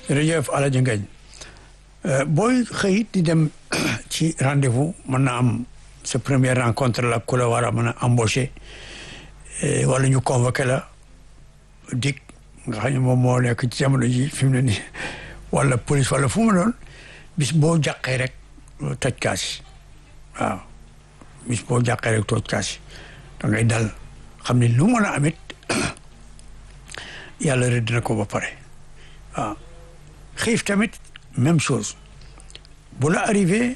jërëjëf Alaaji Ngañ booy xëy di dem ci rendez-vous mën na am sa première rencontre la ku la war a mën a embauché wala ñu convoqué la dik nga xam ne moom moo nekk ci jamono ji fi mu ne nii wala police wala fu mu doon bis boo jàqee rek toj kaas waaw bis boo jàqee rek toj kaas da ngay dal xam ne lu mën a amit yàlla rëdd na ko ba pare waaw xiif tamit même chose bu la arrivé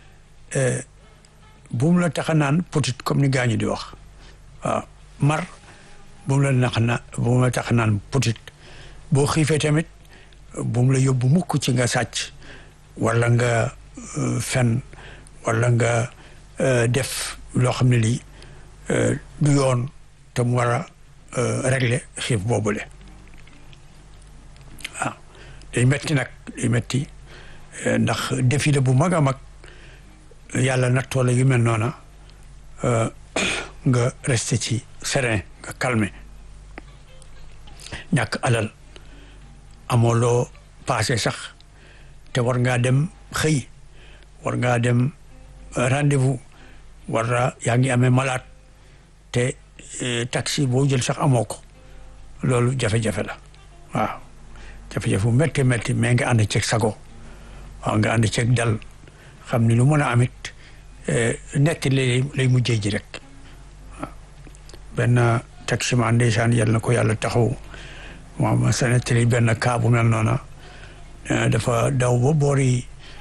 bu mu la tax a naan petit comme ni gaañu di wax waaw mar bu mu la nax na bu mu la tax a naan petit boo xiifee tamit bu mu la yóbbu mukk ci nga sàcc wala nga fen wala nga def loo xam ne lii du yoon te mu war a régler xiif boobule waaw day metti nag day metti ndax défi la bu mag a mag yàlla nattoo la yu mel noona nga resté ci serein nga calmé ñàkk alal amoo loo passé sax te war ngaa dem xëy war ngaa dem rendez-vous war na yaa ngi amee malade te taxi boo jël sax amoo ko loolu jafe-jafe la waaw jafe-jafe bu métti métti mais nga ànd ceeg sago waaw nga ànd ceeg dal xam ni lu mën a amit netti lay lay mujjee ji rek waaw benn taximan ndeysaan yal na ko yàlla taxaw moom sa nettali benn cas bu mel noona dafa daw ba boori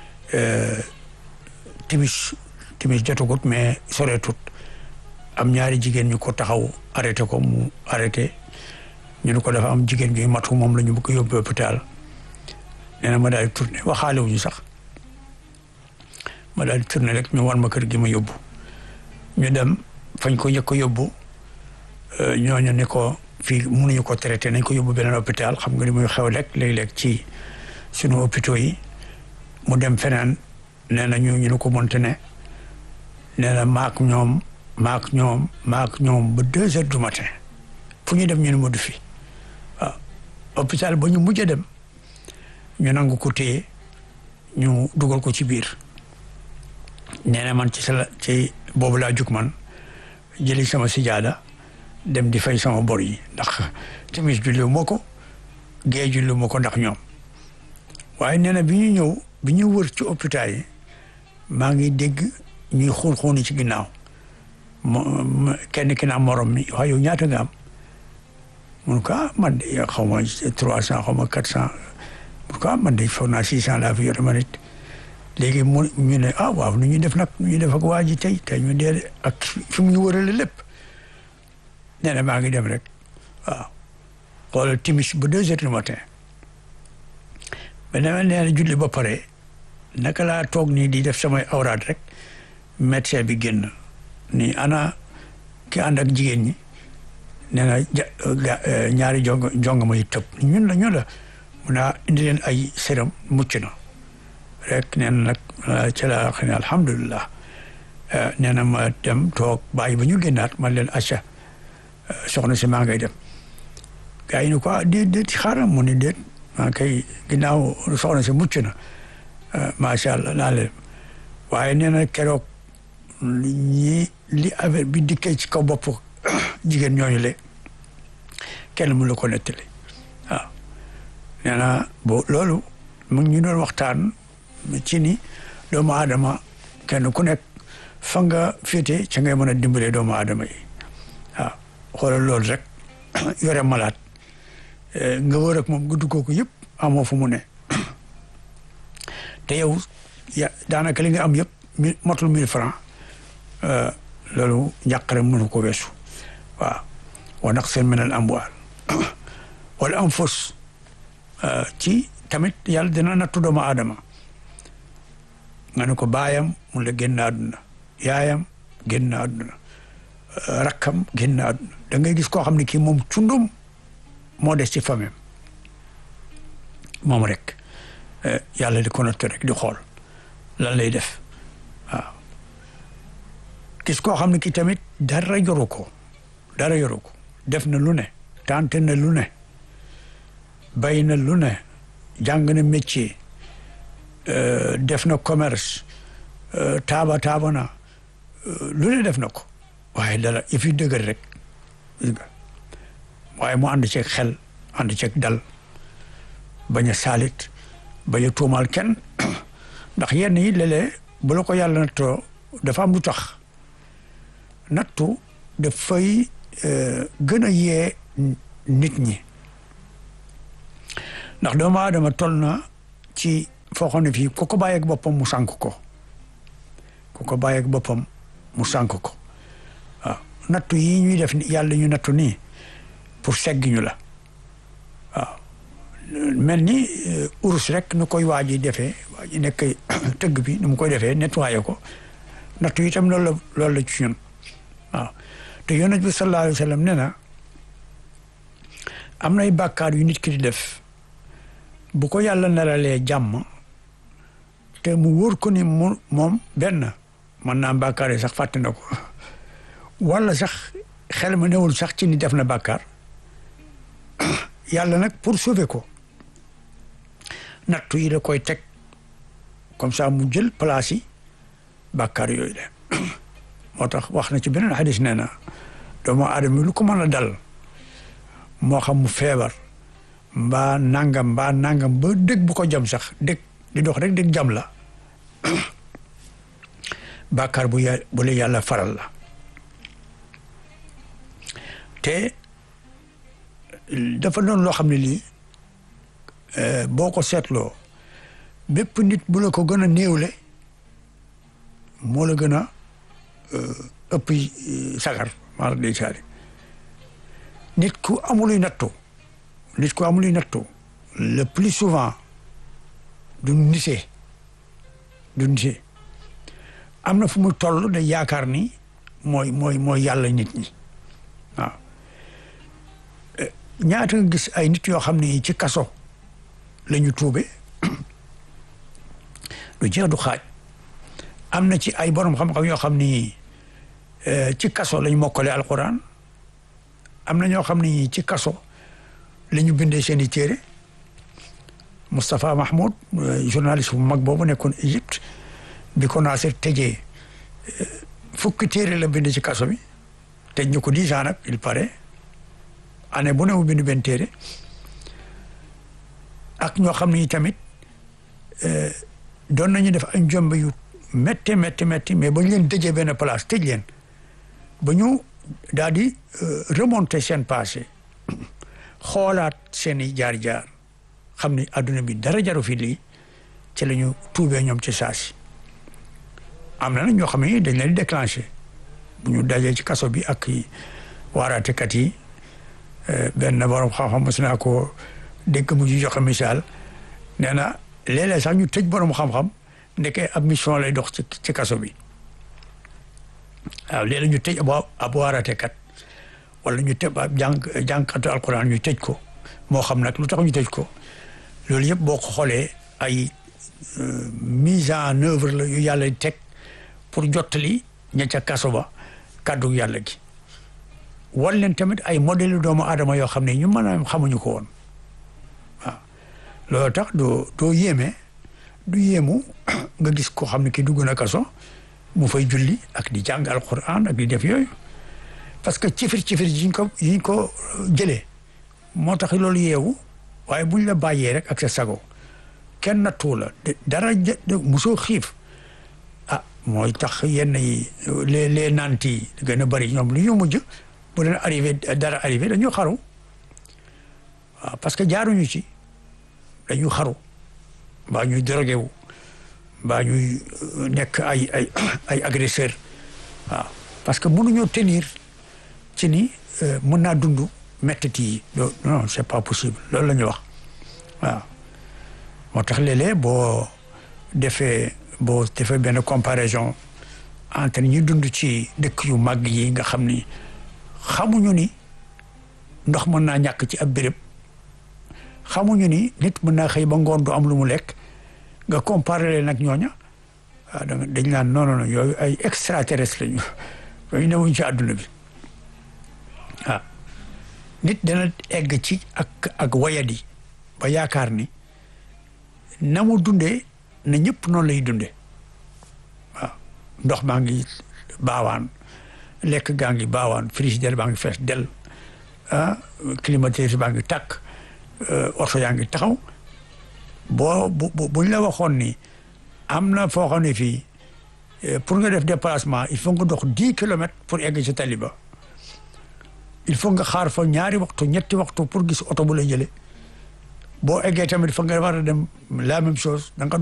timis timis jotagut mais soreetut am ñaari jigéen ñu ko taxaw arrêté ko mu arrêté ñu ne ko dafa am jigéen bi matu moom la ñu bëgg yóbbu hôpital nee na ma daal di tourné waxaale wuñu sax ma daal di tourné rek ñu war ma kër gi ma yóbbu ñu dem fañ ko njëkk a yóbbu ñooñu ne ko fii mënuñu ko traité nañ ko yóbbu beneen hôpital xam nga ni muy xew rek léeg-léeg ci sunu hôpitaux yi mu dem feneen nee na ñu ñu ne ko monte ne nee na maak ñoom maak ñoom maak ñoom ba deux heures du matin fu ñu dem ñu ne ma du fi waaw hôpital ba ñu mujj a dem ñu nangu ko téye ñu dugal ko ci biir nee na man ci sa ci boobu laa jug man jëli sama sijaada dem di fay sama bor yi ndax timis julli moo ko gée julli moo ko ndax ñoom waaye nee na bi ñu ñëw bi ñu wër ci hôpital yi maa ngi dégg ñuy xuun xuuni ci ginnaaw kenn ki naa morom mi waaye yow ñaata nga am mun ko ah man de xaw ma trois cent xaw ma quatre cent mun ko ah man de foog naa six cent laa fi yor ma nit léegi mu ñu ne ah waaw nu ñuy def nag nu ñuy def ak waa ji tey tey ñu dee ak fi mu ñu wërale lépp nee na maa ngi dem rek waaw xoolal timis ba deux heures du matin ba dama nee na julli ba pare naka laa toog nii di def samay awraat rek médecin bi génn ni ana ki ànd ak jigéen ñi nee na ñaari jong jongama yi tëb ñun la ñun la mun naa indi leen ay séram mucc na rek nee na nag ci la xam ne alhamdulilah nee na ma dem toog bàyyi ba ñu génnaat man leen acca soxna si maa ngay dem gars yi ne ko déet déet xaaral mu ni déet maa kay ginnaaw soxna si mucc na macha allah naa leen waaye nee na keroog ñi li affaire bi dikkee ci kaw bopp jigéen ñooñu le kenn mu la ko nettali waaw nee na bo loolu mu ngi ñu doon waxtaan ci ni doomu aadama kenn ku nekk fa nga féete ca ngay mën a dimbalee doomu aadama yi waaw xoolal loolu rek yore malaat nga wër ak moom nga duggoo ko yëpp amoo fu mu ne te yow ya daanaka li nga am yëpp mi motul mille francs loolu njàqare mënu ko weesu waaw wa naqsin min al amwaal wala anfus ci tamit yàlla dina nattu doomu aadama nga ne ko baayam mu la génn àdduna yaayam génn àdduna rakkam génn àdduna da ngay gis koo xam ne kii moom cundum moo des ci famille moom rek yàlla di ko nattu rek di xool lan lay def waaw gis koo xam ne ki tamit dara yoru ko dara yoru ko def na lu ne tante na lu ne bay na lu ne jàng na métier def na commerce taaba taaba na lu ne def na ko waaye dara if yi dëgër rek gis nga waaye mu ànd ceeg xel ànd ceeg dal bañ a saalit bañ a tuumaal kenn ndax yenn yi léeg-léeg bu la ko yàlla nattoo dafa am lu tax nattu dafay gën a yee nit ñi ndax doomu aadama toll na ci foo xam ne fii ku ko bàyyeeg boppam mu sànk ko ku ko bàyyeeg boppam mu sànk ko waaw nattu yi ñuy def yàlla ñu nattu nii pour segg ñu la waaw mel ni urus rek nu koy waa ji defee waa ji nekk tëgg bi nu mu koy defee nettoyé ko nattu yi itam loolu la loolu la ci ñun waaw te yonent bi sallallahu alayhi wa sallam nee na am nay bàkkaar yu nit ki di def bu ko yàlla naralee jàmm te mu wóor ko ni mu moom benn mën naa bàkkaar yi sax fàtte na ko wala sax xel ma newul sax ci ni def na bàkkaar yàlla nag pour sauver ko nattu yi da koy teg comme ça mu jël place yi bàkkaar yooyu de moo tax wax na ci beneen xadis nee na doomu aadama lu ko mën a dal moo xam mu feebar mbaa nangam mbaa nangam ba dëgg bu ko jam sax dëgg di dox rek dëgg jam la bàkkaar bu ya bu la yàlla faral la te dafa doon loo xam ne lii boo ko seetloo bépp nit bu la ko gën a néewle moo la gën a ëpp sagar maa la day saali nit ku amuluy nattu nit ku amuluy nattu le plus souvent du nisee du nisee am na fu mu toll da yaakaar ni mooy mooy mooy yàlla nit ñi waaw ñaata nga gis ay nit yoo xam ne ci kaso la ñu tuube du jeex du xaaj am na ci ay borom xam-xam yoo xam ni ci kaso lañ mokkale alquran am na ñoo xam ni ci kaso la ñu bindee seen i téere Moustapha Mahmoud journaliste bu mag boobu nekkoon Égypte bi ko Nasser tëjee fukki téere la bind ci kaso bi tëj ñu ko dix ans nag il paraît année bu ne mu bind benn téere ak ñoo xam ni tamit doon nañu def ay njombe yu métti métti métti mais ba ñu leen dëjee benn place tëj leen ba ñu daal di remonter seen passé xoolaat seen i jaar-jaar xam ni adduna bi dara jaru fi lii ci la ñu tuubee ñoom ci saasi am na nag ñoo xam ne dañ leen di déclenché bu ñu dajee ci kaso bi ak waaraatekat yi benn borom xam-xam mos naa ko dégg mu ñu joxe misaal nee na léeg-léeg sax ñu tëj borom xam-xam ndeke ab mission lay dox ci ci kaso bi waaw léeg-léeg ñu tëj ab ab waaraatekat wala ñu tëj ab jàng jàngkatu alquran ñu tëj ko moo xam nag lu tax ñu tëj ko loolu yëpp boo ko xoolee ay mise en œuvre la yu yàlla teg pour jottali ña ca kaso ba kàddu yàlla gi wan leen tamit ay modèle doomu aadama yoo xam ne ñu mën a xamuñu ko woon waaw loolu tax doo doo yéeme du yéemu nga gis ko xam ne ki dugg na kaso mu fay julli ak di jàng alquran ak di def yooyu parce que cifir cifir yiñ ko yiñ ko jëlee moo tax loolu yeewu waaye buñ la bàyyee rek ak sa sago kenn nattu la dara musoo xiif ah mooy tax yenn yi les les nanti yi gën a bëri ñoom lu ñu mujj bu leen arrivé dara arrivé dañu xaru waaw parce que jaaruñu ci dañu xaru mbaa ñuy drogué wu mbaa ñuy nekk ay ay ay agresseur waaw parce que mënuñoo tenir ci ni mën naa dund méttit yi non c'est pas possible loolu la ñu wax waaw moo tax léeg-léeg boo defee boo defee benn comparaison entre ñi dund ci dëkk yu màgg yi nga xam ni xamuñu ni ndox mën naa ñàkk ci ab béréb xamuñu ni nit mën naa xëy ba ngoon du am lu mu lekk nga comparé leen nag ñooña waaw da dañ naan non non yooyu ay extraterrestre lañu yooyu newuñ ci àdduna bi waaw nit dana egg ci ak ak wayadi ba yaakaar ni na mu dundee na ñëpp noonu lay dundee waaw ndox maa ngi baawaan lekk gaa ngi baawaan frigidaire baa ngi fees del ah climatiseur baa ngi tàkk oto yaa ngi taxaw boo bu buñ la waxoon ni am na foo xam ne fii pour nga def déplacement il faut nga dox dix kilomètres pour egg ci tali ba il faut nga xaar fa ñaari waxtu ñetti waxtu pour gis oto bu la jële boo eggee tamit fa nga war a dem la même chose da nga